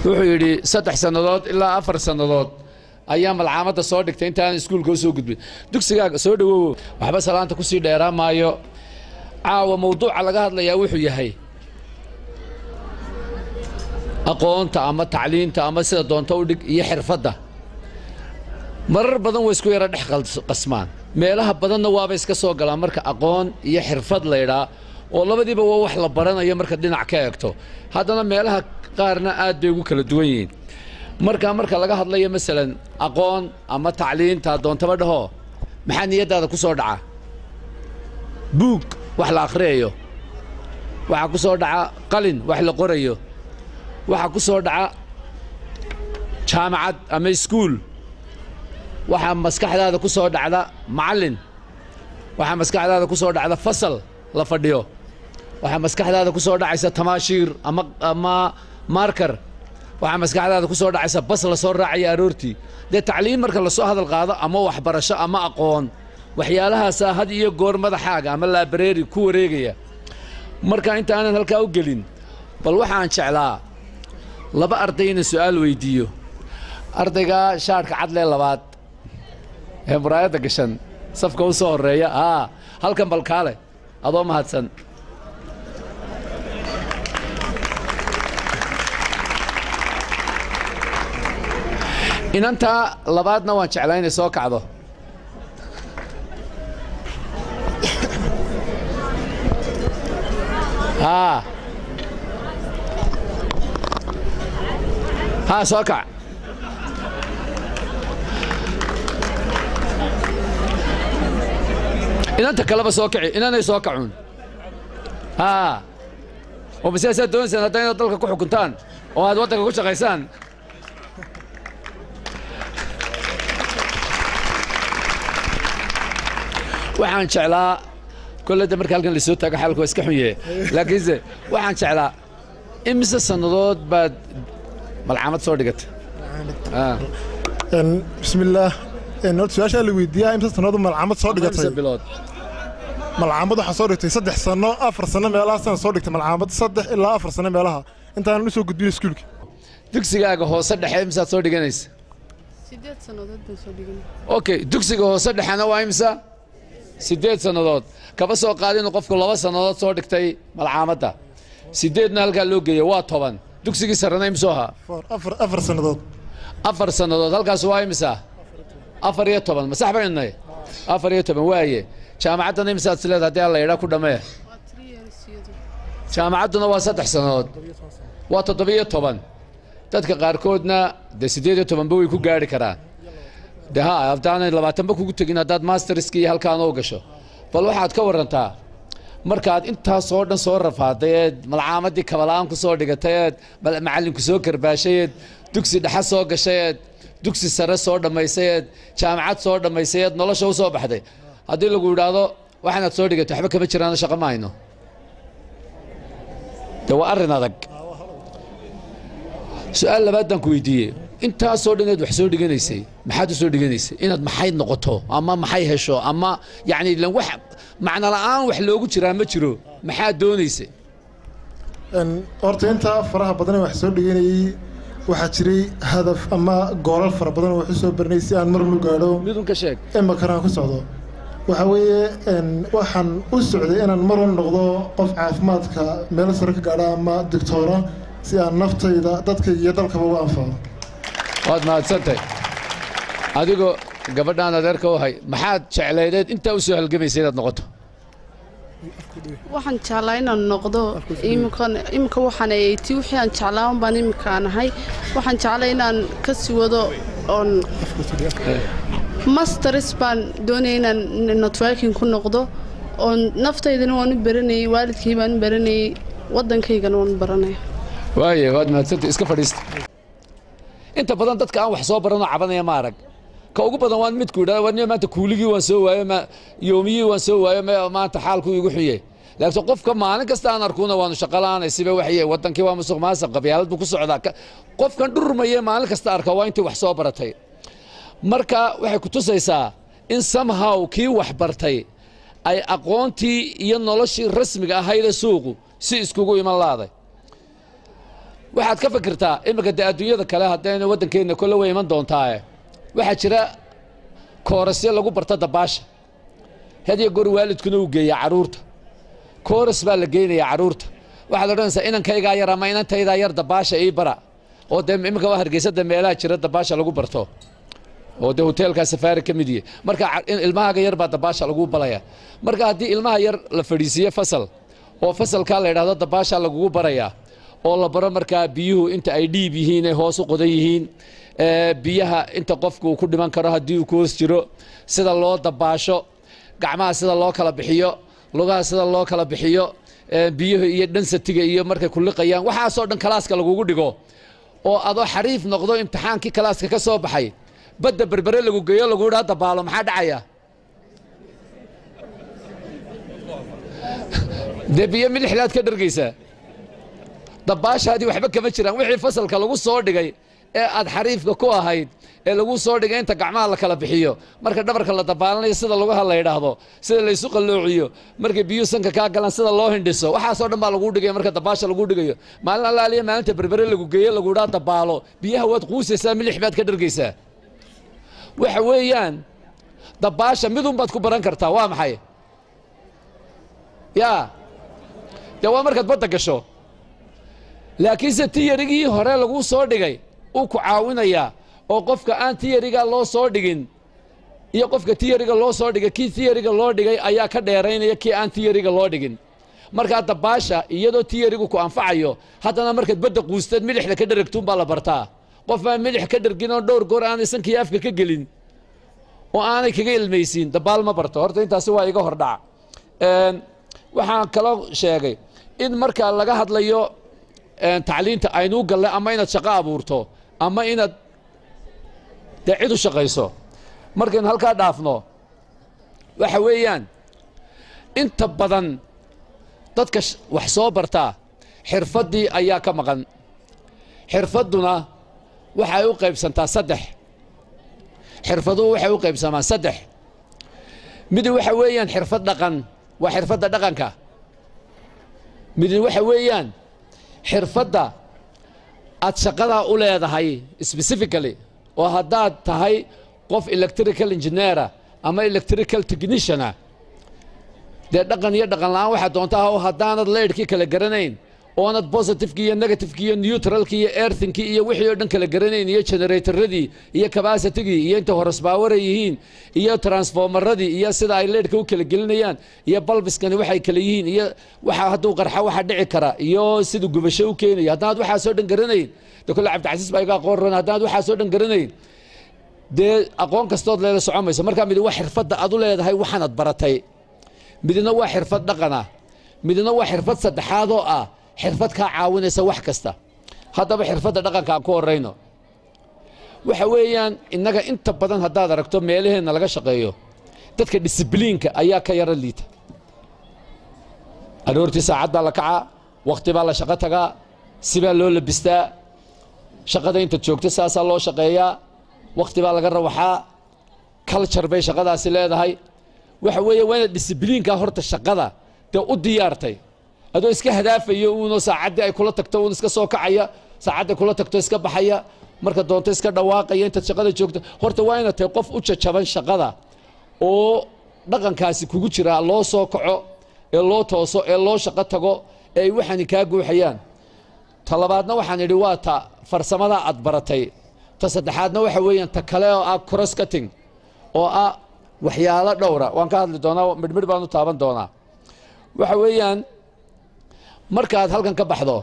wuxuu yidhi saddex sannadood ilaa afar sannadood ayaa malcaamadda soo dhigtay intaan iskuulka u soo gudbin dugsigaaga soo dhowowo waxba salaanta kusii dheeraan maayo caawa mawduuca laga hadlayaa wuxuu yahay aqoonta ama tacliinta ama sida doonto u dhig iyo xirfadda marar badan way isku yara dhex qasmaan meelaha badanna waaba iska soo galaan marka aqoon iyo xirfad laydhaa oo labadiiba waa wax la baranayo marka dhinac ka eegto haddana meelaha qaarna aad bay ugu kala duwan yihiin marka marka laga hadlayo masalan aqoon ama tacliinta doontaba dhaho maxaa niyaddaada ku soo dhaca buug wax la akhriyayo waxaa ku soo dhaca qalin wax la qorayo waxaa ku soo dhaca jaamacad ama iskuul waxaa maskaxdaada ku soo dhacda macallin waxaa maskaxdaada ku soo dhacda fasal la fadhiyo waxaa maskaxdaada ku soo dhacaysa tamaashiir ama ama markar waxaa maskaxdaada ku soo dhacaysa bas la soo raacaya aroortii dee tacliim marka lasoo hadal qaado ama waxbarasho ama aqoon waxyaalahaasaa had iyo goor madaxaaga ama laabareeri ku wareegaya marka inta aanan halkaa u gelin bal waxaan jeclaa laba arday inaan su'aal weydiiyo ardaygaa shaadhka cadlee labaad ee muraayadda gashan safka u soo horreeya aa halkan balkaale adoo mahadsan inantaa labaadna waan jeclaa inay soo kacdo haa haa soo kac inanta kaleba soo kici inanay soo kacuun haa oo masiyaasaad doonaysaan hadda inaad dalka ku xukuntaan oo aad waddanka ku shaqaysaan waxaan jeclaa kolleyda marka halkan lasoo taago xaalku waa iska xunye laakiinse waxaan jeclaa imise sannadood baad malcaamad soo dhigata bismillaah horta su-aashaa la weydiiyaa imse sannadood malcaamad soo dhigatay imise bilood malcaamad waxaa soo dhigtay saddex sanno afar sanno meelahaasaan soo dhigtay malcaamad saddex ilaa afar sanno meelaha intaanan u soo gudbin iskuulka dugsigaaga hoose dhexe imisaad soo dhiganaysa sideed sannadood baan soo dhiganay okay dugsiga hoose dhexena waa imisa siddeed sannadood kaba soo qaada inuu qofku laba sannadood soo dhigtay malcaamadda siddeedna halkaa loo geeya waa toban dugsigii sarrena imsuu ahaa afar afar sannadood afar sannadood halkaas waa imisa afar iyo toban ma sax baynay afar iyo toban waaye jaamacaddana imisaad is leedahay haddii alla yidhaa ku dhammee waa three years iyadu jaamacadduna waa saddex sannadood waa toddobiyo toban dadka qaarkoodna dee siddeed iyo tobanba way ku gaari karaan de ha haddaanay labaatanba kugu tegin haddaad masterski iyo halkaan u gasho bal waxaad ka warantaa markaad intaasoo dhan soo rafaaday eed malcaamadii kabala'aan ku soo dhigatay eed mal- macallinku soo karbaashay eed dugsi dhexe soo gashay eed dugsi sare soo dhammaysay eed jaamacad soo dhammaysay eed nolosha u soo baxday haddii lagu idhaahdo waxaanaad soo dhigatay waxba kama jiraano shaqo ma hayno de waa arrin adag su-aal labaad baan ku weydiiyey intaasoo dhan inaad wax soo dhiganaysay maxaad u soo dhiganaysay inaad maxay noqoto ama maxay hesho ama yacni ilan wax macno la'aan wax loogu jiraa ma jiro maxaad doonaysay horta intaa faraha badan ee wax soo dhiganayay waxaa jiray hadaf ama goolal fara badan oo wax u soo baranay si aan mar lu gaadho midun ka sheeg imakanaan ku socdo waxaa weeye waxaan u socday inaan mar un noqdo qof caafimaadka meel sare ka gaadha ama digtoora si aan naftayda dadkayga iyo dalkaba uga anfaco waad mahadsantahay adigoo gabadhaan adeerka u hay maxaad jeclaydeed intaa u soo halgamaysay inaad noqoto waxaan jeclaa inaan noqdo iminkan iminka waxaan ayaytii wixii aan jeclaan baan iminkaan ahay waxaan jeclaa inaan ka sii wado oon masters baan doonaya inaan networking ku noqdo oon naftaydana waan u baranayay waalidkay baan u baranayay waddankaygana waan u baranaya waaye waad mahadsantay iska fadhiista inta badan dadka aan wax soo baranoo cabanaya ma arag ka ugu badan waan midku idhahda war niyo maanta kuuligii waan soo waayo ma yoomiyii waan soo waayo ma maanta xaalku igu xunye laakiin qofka maalin kasta aan arkuna waanu shaqo la'aanay siba waxye wadankii waa musuq maasuq qabyaalad buu ku socdaa Ka- qofkan dhurmaye maalin kasta arka waa intii wax soo baratay marka waxay ku tusaysaa in somehow kii wax bartay ay aqoontii iyo noloshii rasmiga ahaydee suuqu si iskugu iman laaday waxaad ka fikirtaa iminka dee adduunyada kale haddayna waddankeenna kolle way iman doontaae waxaa jira koorasyo lagu barto dabaasha hadiyo goor waalidkuna uu geeyaa carruurta kooras baa la geynayaa carruurta waxaad odhanaysaa inankaygaa yar ama inantaydaa yar dabaasha ii bara oo dee iminka waa hargeysada meelaha jira dabaasha lagu barto oo dee hoteelkaa safaari ka mid yihi marka ilmahaaga yar baa dabaasha lagu balaya marka haddii ilmaha yar la fadhiisiiye fasal oo fasalkaa la yidhahdo dabaasha lagugu barayaa oo la baro markaa biyuhu inta ay dhiib yihiin ay hoos u qodan yihiin biyaha inta qofku uu ku dhiman karo haddii uu ku hoos jiro sida loo dabaasho gacmaha sida loo kala bixiyo lugaha sida loo kala bixiyo biyuhu iyo dhansatiga iyo markay kuliqayaan waxaasoo dhan kalaaska lagugu dhigo oo adoo xariif noqdo imtixaankii kalaaska ka soo baxay badda berbere lagu geeyo lagu idhaa dabaalo maxaa dhacaya dee biyo milixdaad ka dhargaysaa dabaashaadii waxba kama jiraan wixii fasalka lagu soo dhigay ee aad xariifka ku ahayd ee lagu soo dhigay inta gacmaha la kala bixiyo marka dhabarka la dabaalanayo sida lugaha la yidhaahdo sida laysu qalloociyo markay biyuu sanka kaa galaan sida loo hindhiso waxaasoo dhan baa laguu dhigaya marka dabaasha laguu dhigayo maalin allaaliya maalinta berbere lagu geeyo lagu idhaa dabaalo biyaha waad quusaysaa milix baad ka dhargaysaa waxa weeyaan dabaasha midun baad ku baran kartaa waa maxay yaa dee waa markaad badda gasho laakiinse tiyarigii hore laguu soo dhigay uu ku caawinayaa oo qofka aan tiyariga loo soo dhigin iyo qofka tiyariga loo soo dhigay kii tiyariga loo dhigay ayaa ka dheeraynaya kii aan tiyariga loo dhigin markaa dabaasha iyadoo tiyarigu ku anfacayo haddana markaad badda quusteed milixda ka dharagtuun baa la bartaa qof aan milix ka dhargin oo dhowr goor aanay sankii afka ka gelin oo aanay kaga ilmaysiin dabaal ma barto horta intaasi waa iga hordhaca waxaan kaloo sheegay in markaa laga hadlayo tacliinta aynuu galle ama inaad shaqo abuurto ama inaad dee cid u shaqayso markaynu halkaa dhaafno waxa weeyaan inta badan dadka wax soo bartaa xirfaddii ayaa ka maqan xirfadduna waxay u qaybsantaa saddex xirfaduhu waxay u qaybsamaan saddex midi waxa weeyaan xirfad dhaqan waa xirfadda dhaqanka midi waxa weeyaan xirfadda aad shaqadaa u leedahay specifically oo haddaad tahay qof electrical engineera ama electrical techniciana dee dhaqan iyo dhaqan la'aan waxaa doonta ah oo haddaanad leydhkii kala garanayn oonad positivekii iyo negativekii iyo neutralkii iyo earthinkii iyo wixii oo dhan kala garanayn iyo generatorradii iyo cabacitigii iyo inta horasbaawara yihiin iyo transformaradii iyo sida ay leydhka u kala gelinayaan iyo balbiskani waxay kala yihiin iyo waxa hadduu qarxa waxa dhici kara iyo siduu gubasho u keenayo haddaanad waxaasoo dhan garanayn de kolle cabdicasiis baa iga aqoon ran haddaanad waxaasoo dhan garanayn dee aqoon kastood leeda socomayso markaa midi waa xirfadda aad u leedahay waxaanad baratay midna waa xirfad dhaqana midna waa xirfad saddexaad oo ah xirfad kaa caawinaysa wax kasta haddaba xirfadda dhaqanka aan ku horrayno waxa weeyaan innaga inta badan haddaad aragto meelaheenna laga shaqeeyo dadka disibliinka ayaa ka yaro liita aroortii saacad baa la kacaa wakhti baa la shaqo tagaa sibaa loo labistaa shaqada intaad joogto saasaa loo shaqeeyaa wakhti baa laga rawaxaa culture bay shaqadaasi leedahay waxa weeye waa inaad disibliinkaa horta shaqada dee u diyaartay adoo iska hadaafayo uunoo saacaddii ay kula tagto uun iska soo kacaya saacadday kula tagto iska baxaya marka doonto iska dhawaaqaya intaad shaqada joogto horta waa inaad tahay qof u jajaban shaqada oo dhaqankaasi kugu jiraa loo soo kaco ee loo tooso ee loo shaqo tago ee ay waxaani kaa guuxayaan ta labaadna waxaan idhi waa ta farsamadaa aad baratay ta saddexaadna waxa weeyaan ta kale oo ah cross cutting oo ah waxyaalo dhowra waan ka hadli doonaa midhmidh baan u taaban doonaa waxa weeyaan markaad halkan ka baxdo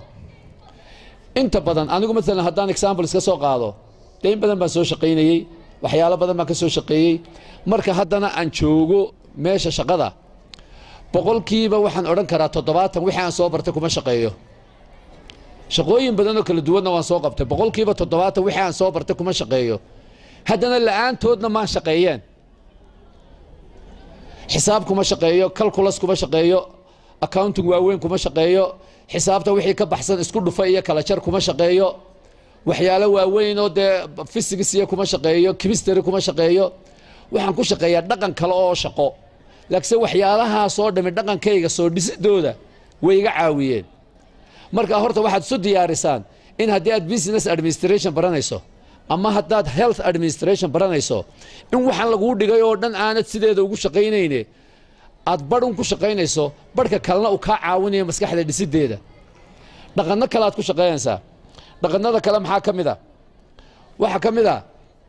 inta badan anigu maalan haddaan example iska soo qaado dee in badan baan soo shaqaynayey waxyaalo badan baan ka soo shaqeeyey marka haddana aan joogo meesha shaqada boqolkiiba waxaan odhan karaa toddobaatan wixii aan soo bartay kuma shaqeeyo shaqooyin badan oo kala duwanna waan soo qabtay boqolkiiba toddobaatan wixii aan soo bartay kuma shaqeeyo haddana la'aantoodna maan shaqeeyeen xisaab kuma shaqeeyo calculus kuma shaqeeyo accounting waaweyn kuma shaqeeyo xisaabta wixii ka baxsan isku dhufa iyo kala jar kuma shaqeeyo waxyaalo waaweyn oo dee physics iyo kuma shaqeeyo chemistry kuma shaqeeyo waxaan ku shaqeeyaa dhaqan kale oo shaqo laakiinse waxyaalahaasoo dhami dhaqankayga soo dhisidooda way iga caawiyeen marka horta waxaad isu diyaarisaan in haddii aad business administration baranayso ama haddaad health administration baranayso in waxaan laguu dhigay oo dhan aanad sideeda ugu shaqaynayne aad badhun ku shaqaynayso badhka kalena uu kaa caawinayo maskaxda dhisideeda dhaqanno kale aad ku shaqaynaysaa dhaqannada kale maxaa ka mid a waxaa ka mid a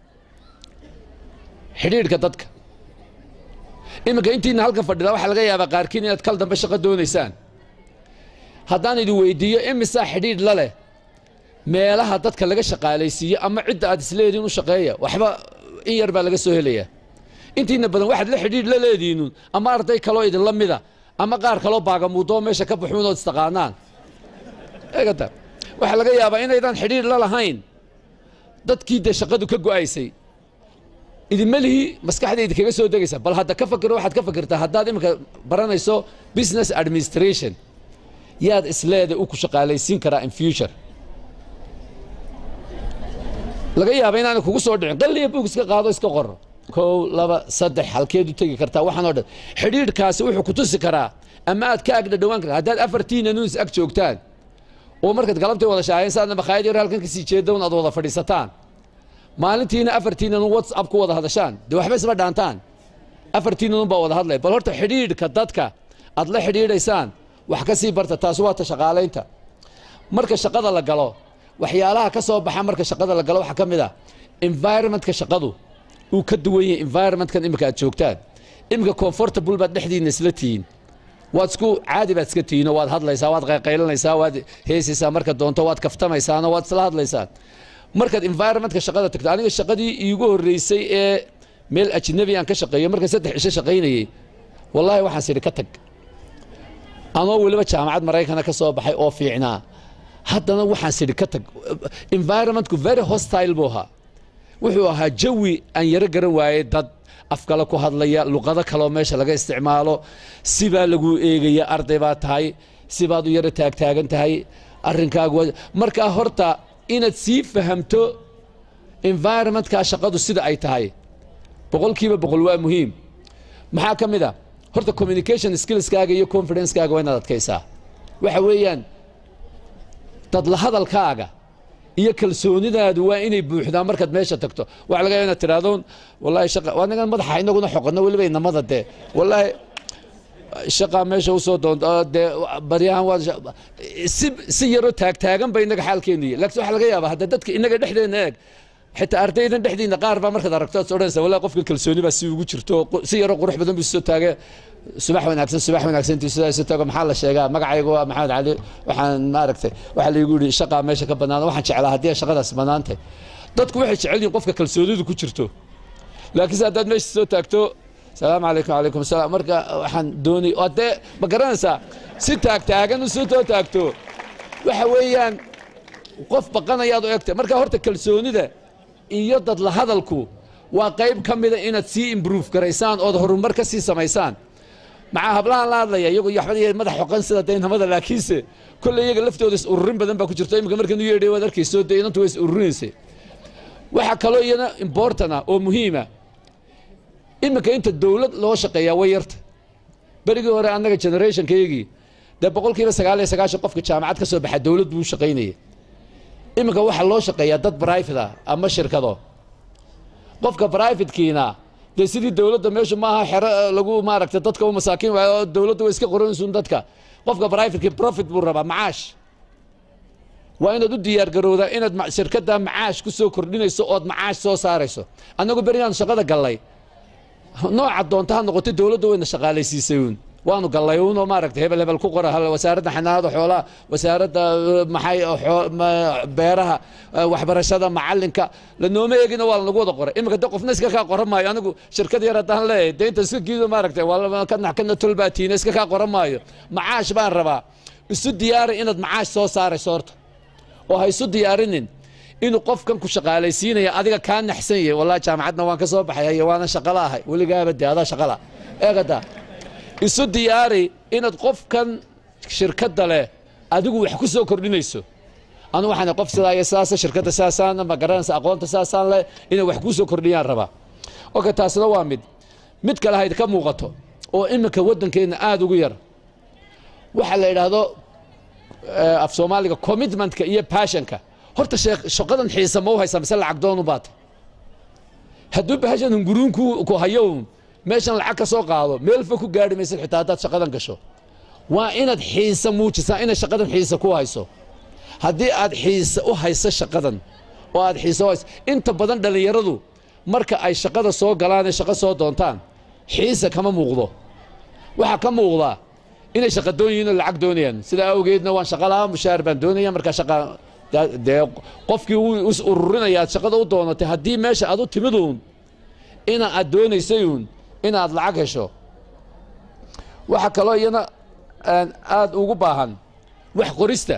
xidhiidhka dadka iminka intiina halkan fadhida waxaa laga yaabaa qaarkiin inaad kal dambe shaqo doonaysaan haddaan idin weydiiyo imisaa xidhiidh la leh meelaha dadka laga shaqaalaysiiyo ama cidda aad isleediin u shaqeeya waxba in yar baa laga soo helayaa intiina badan waxaad la xidhiidh la leediinun ama arday kaloo idinla mida ama qaar kaloo baagamuudoo meesha ka baxuun ood istaqaanaan eegata waxaa laga yaabaa inaydaan xidhiidh la lahayn dadkii dee shaqadu ka go'aysay idinma lihi maskaxda idinkaga soo degaysa bal hadda ka fakiro waxaad ka fakirtaa haddaad iminka baranayso business administration yaad isleeda u ku shaqaalaysiin karaa in future laga yaaba inaana kugu soo dhicin qalliya buug iska qaado iska qor kow laba saddex halkeed u tegi kartaa waxaan oo dhan xidhiidhkaasi wuxuu ku tusi karaa ama aad ka agdha dhowaan kartaa haddaad afartiina nuus ag joogtaan oo markaad galabtay wada shaaheen saadna makhaayad yar halkan kasii jeedown aad wada fadhiisataan maalintiina afartiinan whatsapp ku wada hadashaan dee waxba isma dhaantaan afartiinan baa wada hadlaya bal horta xidhiidhka dadka aad la xidhiidhaysaan wax ka sii barta taasi waa ta shaqaalaynta marka shaqada la galo waxyaalaha ka soo baxa marka shaqada la galo waxaa ka mid ah environmentka shaqadu uu ka duwan yahay environmentkan imika aad joogtaan imika comfortable baad dhexdiina isla tihiin waad isku caadi baad iska tihiinoo waad hadlaysaa waad qayqaylanaysaa waad heesaysaa marka doonto waad kaftamaysaanoo waad isla hadlaysaan markaad environmentka shaqada tagto aniga shaqadii iigu horreysay ee meel ajnabi aan ka shaqeeyo markaan saddex cisho shaqaynayey wallaahi waxaan sidhi ka tag anoo weliba jaamacad maraykana ka soo baxay oo fiicnaa haddana waxaan sidhi ka tag environmentku very hostile buu ahaa wuxuu ahaa jawi aan yaro garan waayey dad afkale ku hadlaya luqado kaloo meesha laga isticmaalo sibaa lagu eegaya arday baa tahay sibaad u yaro taagtaagan tahay arrinkaagu markaa horta inaad sii fahamto environmentkaa shaqadu sida ay tahay boqolkiiba boqol waa muhiim maxaa ka mid a horta communication skillskaaga iyo confidencekaaga waa inaad adkaysaa waxa weeyaan dadla hadalkaaga iyo kalsoonidaadu waa inay buuxdaan markaad meesha tagto waxa laga yaaba inaad tidhahdoon wallahi shaqa waa ningan madaxa inaguna xoqano weliba inamada dee wallaahi shaqaa meesha usoo doonto dee baryahan waa si si yaroo taagtaagan ba inaga xaalkeenu yahay laakiin waxaa laga yaabaa hadda dadka inaga dhexdeena eeg xitaa ardaydan dhexdiina qaar baa markaad aragto aad odhanaysa wallahi qofka kalsooni baa si ugu jirto si yaroo qurux badan buu soo taagay subax wanaagsan subax wanaagsan intuu sidaa isu tago maxaa la sheegaa magacaygu waa maxamed cali waxaan maaragtay waxaa laygu yidhi shaqaa meesha ka bannaan waxaan jeclaa haddii shaqadaas bannaantay dadku waxay jecel yihiin qofka kalsoonidu ku jirto laakiinse haddaad meesha soo taagto salaamu calaykum calaykum salaam marka waxaan doonay oo dee ma garanaysaa si taagtaagan u soo too taagto waxa weeyaan qof baqanayaad u egtay marka horta kalsoonida iyo dadla hadalku waa qayb ka mida inaad sii improve garaysaan ood horumar ka sii samaysaan maxaa hablahan la hadlaya iyagu yaxbad madax xoqan sida daynamada laakiinse kolley iyaga laftooda is ururin badan baa ku jirto iminka markan u yeedhay waad arkayso dee inantu way is ururinaysay waxaa kaloo iyana important ah oo muhiima iminka inta dowlad loo shaqeeyaa way yarta berigii hore annaga generationkaygii dee boqolkiiba sagaal iyo sagaashan qofka jaamacad ka soo baxa dowlad buu shaqaynaya iminka waxaa loo shaqeeyaa dad private ah ama shirkado qofka privatekiina dee sidii dowladda meeshu maaha xero lagu maaragtay dadka u masaakiin waayo oo dowladda way iska qoranaysuun dadka qofka privatekii profit buu rabaa macaash waa inaad u diyaar garowdaa inaad shirkadda macaash ku soo kordhinayso ood macaash soo saarayso annagu berigaan shaqada gallay nooca doonta ha noqotay dowladda wayna shaqaalaysiisay uun waanu gallay uunoo maaragtay hebel hebel ku qora wasaaradda xanaanada xoolaha wasaaradda maxay beeraha waxbarashada macalinka lanooma eegina waa lanagu wada qoray iminka de qofna iska kaa qoran maayo anigu shirkad yar haddaan leeyahay dee inta iska giido maaragtay kana kana tolbaatiina iska kaa qoran maayo macaash baan rabaa isu diyaari inaad macaash soo saarayso horta oo ha isu diyaarinin inuu qofkan ku shaqaalaysiinaya adiga kaa naxsan yahay wallahi jaamacadna waan ka soo baxay waana shaqala ahay weligaaba dee adaa shaqala eegada isu diyaari inaad qofkan shirkadda leh adigu wax ku soo kordhinayso anu waxaan qof sidaa iyo sidaasa shirkadda sidaasaan ma garanaysa aqoonta sidaasaan leh inay wax kuu soo kordhiyaan rabaa oka taasna waa mid mid kale hayd ka muuqato oo iminka waddankeenna aada ugu yar waxaa la yidhaahdo af soomaaliga commitmentka iyo passionka horta sheekh shaqadan xiisa ma u haysaa mise lacag doonu baata hadduu bahashan hunguruun ku ku hayo uun meeshan lacag ka soo qaado meel fog ku gaadhi maysid xitaa haddaad shaqadan gasho waa inaad xiisa muujisaa inay shaqadan xiisa ku hayso haddii aad xiisa u hayso shaqadan oo aad xiisa u hayso inta badan dhallinyaradu marka ay shaqada soo galaan ee shaqo soo doontaan xiisa kama muuqdo waxaa ka muuqdaa inay shaqa doon yihiin oo lacag doonayaan sidaa awgeedna waan shaqa lahaa mushaar baan doonaya markaa shaqa da- dee qofkii wuu is ururinaya aad shaqada u doonatay haddii meesha aad u timid uun ina aad doonaysay uun inaad lacag hesho waxaa kaloo iyana aan aad ugu baahan wax qorista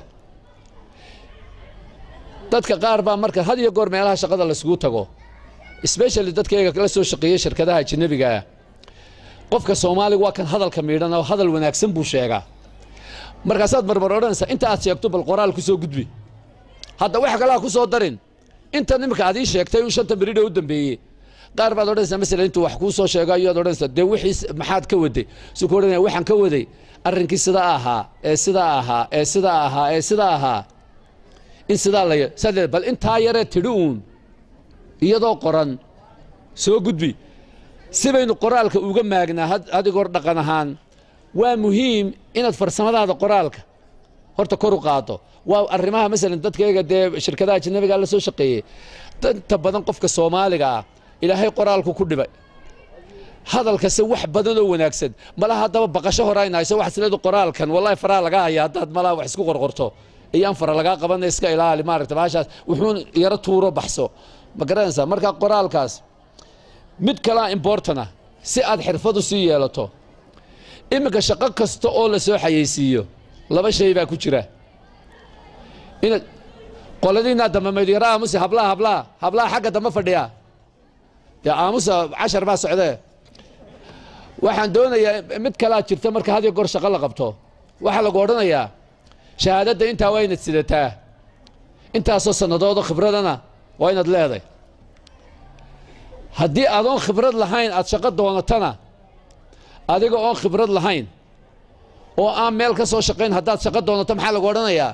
dadka qaar baa marka had iyo goor meelaha shaqada laisugu tago especially dadkayga la soo shaqeeyey shirkadaha ajanabiga ah qofka soomaaliga waa kan hadalka miidhan oo hadal wanaagsan buu sheegaa markaasaad marmar odhanaysaa inta aad sheegto bal qoraal ku soo gudbi hadda wax kale ha ku soo darin inta nimika aad ii sheegtay uu shanta beridha u dambeeyey qaar baad odhanaysaa masalan intuu wax kuu soo sheego ayaad odhanaysaa dee wixii maxaad ka waday su ku odhanaya waxaan ka waday arrinkii sidaa ahaa ee sidaa ahaa ee sidaa ahaa ee sidaa ahaa in sidaa la sadee bal intaa yaree tidhi uun iyadoo qoran soo gudbi si baynu qoraalka uga maagnaa had adigoor dhaqan ahaan waa muhiim inaad farsamadaada qoraalka horta kor u qaado waa arrimaha masalan dadkayga dee shirkadaha ajanabiga la soo shaqeeyey inta badan qofka soomaaliga ah ilaahay qoraalku ku dhibay hadalkase wax badan oo wanaagsan malaha haddaba baqasho hore ayna hayso waxaad isleedu qoraalkan wallahi faraha laga haya haddaad malaha wax isku qorqorto iyaan fara lagaa qabanay iska ilaali maaragta bahashaas wuxuun yaro tuuro baxso ma garanaysaa marka qoraalkaas mid kalaa importana si aad xirfad u sii yeelato iminka shaqo kasta oo la soo xayeysiiyo laba shay baa ku jira inaad qoladiinaa dambe maydiyaro aamusi hablaha hablaha hablaha xagga dambe fadhiya dee aamusa cashar baa socdee waxaan doonayaa mid kalaa jirta marka had iyo goor shaqo la qabto waxaa lagu odhanayaa shahaadadda intaa waa inaad sidataa intaasoo sannadoodoo khibradana waa inaad leeday haddii adoon khibrad lahayn aad shaqo doonatana adiga oon khibrad lahayn oo aan meel ka soo shaqayn haddaad shaqo doonato maxaa lagu odhanayaa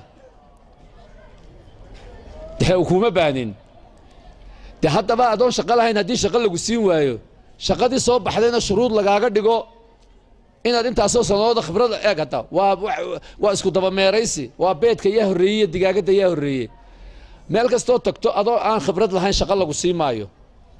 dee kuma baanin dee haddaba adoon shaqo lahayn haddii shaqo lagu siin waayo shaqadii soo baxdayna shuruud lagaaga dhigo inaad intaasoo sanadooda khibrad eeg hadda waa waa isku dabameeraysi waa beedka yaa horreeyey iyo digaagadda yaa horreeyey meel kastoo tagto adoo aan khibrad lahayn shaqo lagu sii maayo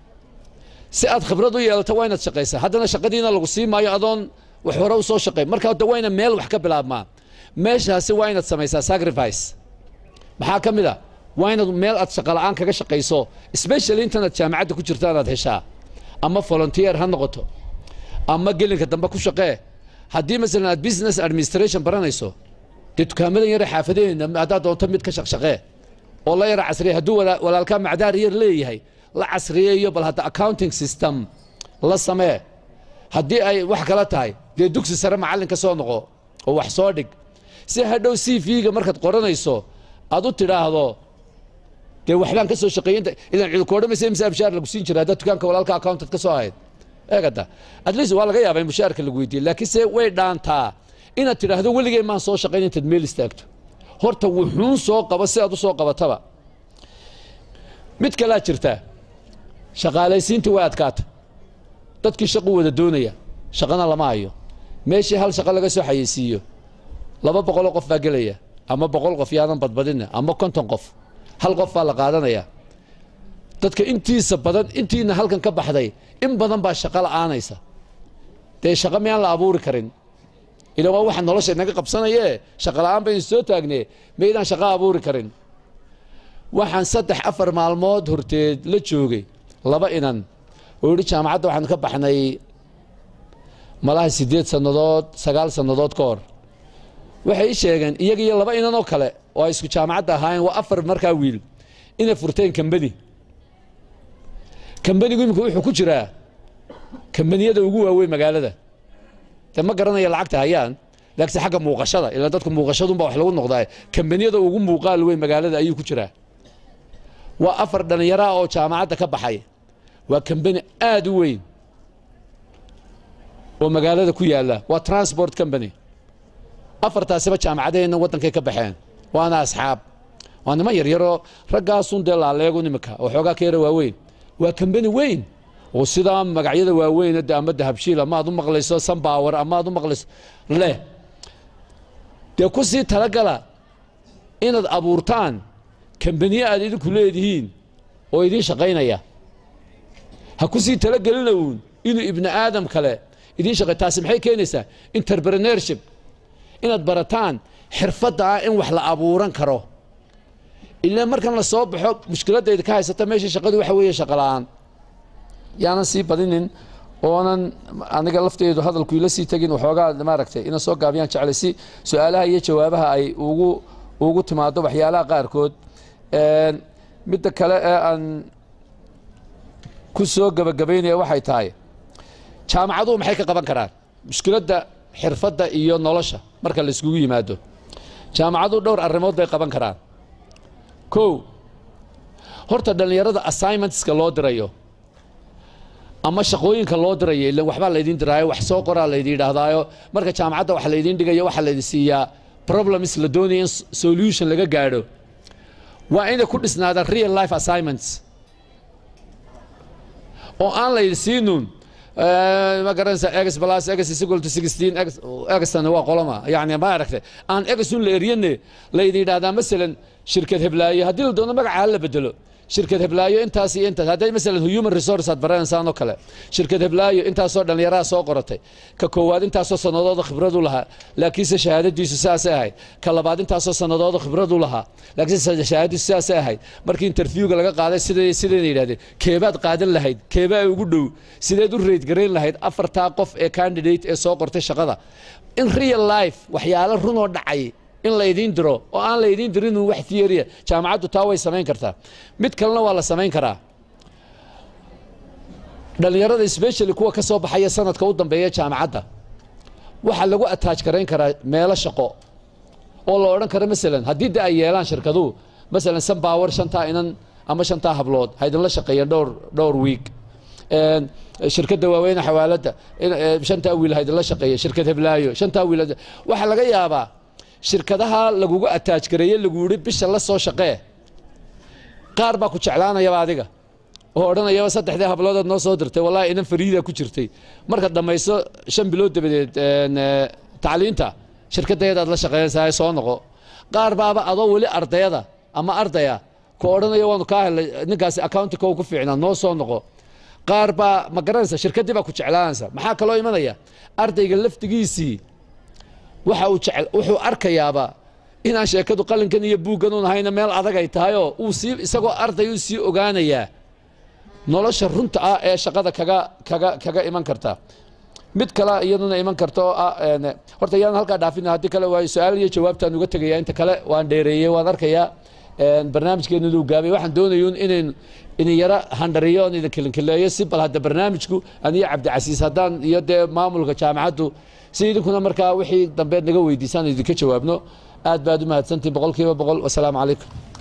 si aad khibrad u yeelato waa inaad shaqaysaa haddana shaqadiina lagu sii maayo adoon wax hore u soo shaqay marka de waa ina meel wax ka bilaabmaa meeshaasi waa inaad samaysaa sacrifice maxaa ka mid a waa inaad meel aad shaqa la'aan kaga shaqayso specially intaanaad jaamacadda ku jirta inaad heshaa ama volunteer ha noqoto ama gelinka dambe ku shaqee haddii masalan aad business administration baranayso dee dukaamadan yare xaafadaheenna haddaad doonto mid ka shaqshaqee oo la yara casriya hadduu wala- walaalkaa macdaar yar leeyahay la casriyeeyo bal hadda accounting system la samee haddii ay wax kala tahay dee dugsi sare macallin ka soo noqo oo wax soo dhig si hadhow c v-ga markaad qoranayso aad u tidhaahdo dee waxbaan ka soo shaqeeyey inta idan cid ku odhamaysa imse abshaar lagu siin jira haddaad dukaanka walaalka accountant ka soo ahayd eegada at least waa laga yaabaa in mushaarka lagu weydiiye laakiin se way dhaantaa inaad tidhaahdo weligay maan soo shaqayn intaad meel istaagto horta wuxuun soo qabo si aad u soo qabataba mid kalaa jirta shaqaalaysiintii way adkaata dadkii shaqu wada doonaya shaqana lama hayo meeshii hal shaqo laga soo xayeysiiyo laba boqoloo qof baa gelaya ama boqol qof yaadan badbadina ama konton qof hal qof baa la qaadanaya dadka intiisa badan intiina halkan ka baxday in badan baa shaqo la'aanaysa dee shaqo miyaan la abuuri karin ila waa waxa nolosha inaga qabsanayee shaqo la'aan baynu soo taagnee maydaan shaqo abuuri karin waxaan saddex afar maalmood horteed la joogay laba inan oo yidhi jaamacadda waxaan ka baxnay malaha siddeed sannadood sagaal sannadood ka hor waxay ii sheegeen iyaga iyo laba inan oo kale oo ay isku jaamacadda ahaayeen waa afar markaa wiil inay furteen kambani kambanigu imika wuxuu ku jiraa kambaniyada ugu waaweyn magaalada de ma garanaya lacagta hayaan laakiinse xagga muuqashada ilaan dadku muuqashadunbaa wax lagu noqdaa kambaniyada ugu muuqaal weyn magaalada ayuu ku jiraa waa afar dhallinyaraha oo jaamacadda ka baxay waa kambani aada u weyn oo magaalada ku yaalla waa transport company afartaasiba jaamacadaheenna waddankay ka baxeen waana asxaab waa niman yaryaroo raggaasun dee laaleegu nimanka oo xoogaa ka yara waaweyn waa kambani weyn oo sidaa magacyada waaweyn de ama dahabshiil amaad u maqlayso sanbawer amaad u maqlayso leh dee ku sii talagala inaad abuurtaan kambaniye aad idinku leedihiin oo idiin shaqaynaya ha ku sii talagelina uun inuu ibni aadam kale idiin shaqay taasi maxay keenaysaa interpreneurship inaad barataan xirfadda ah in wax la abuuran karo ilaa markan la soo baxo mushkiladayda ka haysata meesha shaqadu waxa weeye shaqo la-aan yaanan sii badinin oonan aniga lafteedu hadalku ila sii tegin waxoogaa maaragtay ina soo gaabiyaan jeclay si su-aalaha iyo jawaabaha ay ugu ugu timaado waxyaalaha qaarkood midda kale ee aan ku soo gebagabaynaya waxay tahay jaamacaduhu maxay ka qaban karaan mushkiladda xirfadda iyo nolosha marka la iskugu yimaado jaamacaduhu dhowr arrimood bay qaban karaan kow horta dhallinyarada assignmentska loo dirayo ama shaqooyinka loo dirayo ilan waxbaa laydin diraayo wax soo qoraa laydin yidhaahdaayo marka jaamacadda wax laydin dhigayo waxaa laydin siiyaa problems la doonaya in solution laga gaadho waa inay ku dhisnaadaan real life assignments oo aan laydin siinun ma garanaysa egs plus egs is equal to sixteen egs egstana waa qolama yani ma aragtay aan egsun la eryane laydin yidhahdaa masalan shirkad heblaayo haddii la doono magaca ha la bedelo shirkad heblaayo intaas iyo intaas hadday masalan human resource aad baranaysaan oo kale shirkad heblaayo intaasoo dhallinyaraha soo qoratay ka koowaad intaasoo sanadooda khibradu lahaa laakiinse shahaadadiisu sidaasay ahayd ka labaad intaasoo sanadooda khibradu lahaa laakiinse shahaadadiisu sidaasay ahayd markii interviewga laga qaaday siday sidayna yidhahdeen keebaad qaadan lahayd keebaa ugu dhow sideed u reyd garayn lahayd afartaa qof ee candidate ee soo qortay shaqada in real life waxyaalo runoo dhacay in laydiin diro oo aan laydiin dirin wax theoria jaamacaddu taa way samayn kartaa mid kalena waa la samayn karaa dhallinyarada specially kuwa ka soo baxaya sanadka u dambeeya jaamacadda waxaa lagu attach garayn karaa meelo shaqo oo la odhan karo masalan haddii de ay yeelaan shirkaduhu masalan sanbawer shantaa inan ama shantaa hablood haydinla shaqeeyeen dhowr dhowr week shirkadda waaweyne xawaaladda shantaa wiil haydinla shaqeeya shirkad heblaayo shantaa wiil waxaa laga yaabaa shirkadaha lagugu ataaj gareeye lagu yihi bisha la soo shaqee qaar baa ku jeclaanayaba adiga oo odhanayaba saddexdii habloodood noo soo dirtay wallahi inan fariida ku jirtay markaad dhammayso shan bilood dabadeed tacliinta shirkadayadaad la shaqeynaysaa soo noqo qaar baaba adoo weli ardayada ama ardaya ku odhanaya waanu kaa helay ninkaasi accountika ku fiicnaa noo soo noqo qaar baa ma garanaysa shirkaddii baa ku jeclaanaysa maxaa kaloo imanaya ardayga laftigiisii waxa uu jecel wuxuu arkayaaba inaan sheekadu qalinkan iyo buuggan un ahayna meel adag ay tahayoo uu sii isagoo arday uu sii ogaanayaa nolosha runta ah ee shaqada kaga kaga kaga iman karta mid kale iyaduna iman karta oo ah horta yaan halkaa dhaafina haddii kale waa su-aal iyo jawaabtaan uga tegaya inta kale waan dheereeyey waan arkayaa barnaamijkeenu inuu gaabay waxaan doonayun inayn idin yaro handhariyo oon idin kilinkileeyo si bal hadda barnaamijku aniyo cabdicasiis haddaan iyo dee maamulka jaamacaddu si idinkuna markaa wixii dambe naga weydiisaan idinka jawaabno aad baad u mahadsantihin boqol kiiba boqol wasalaamu calaykum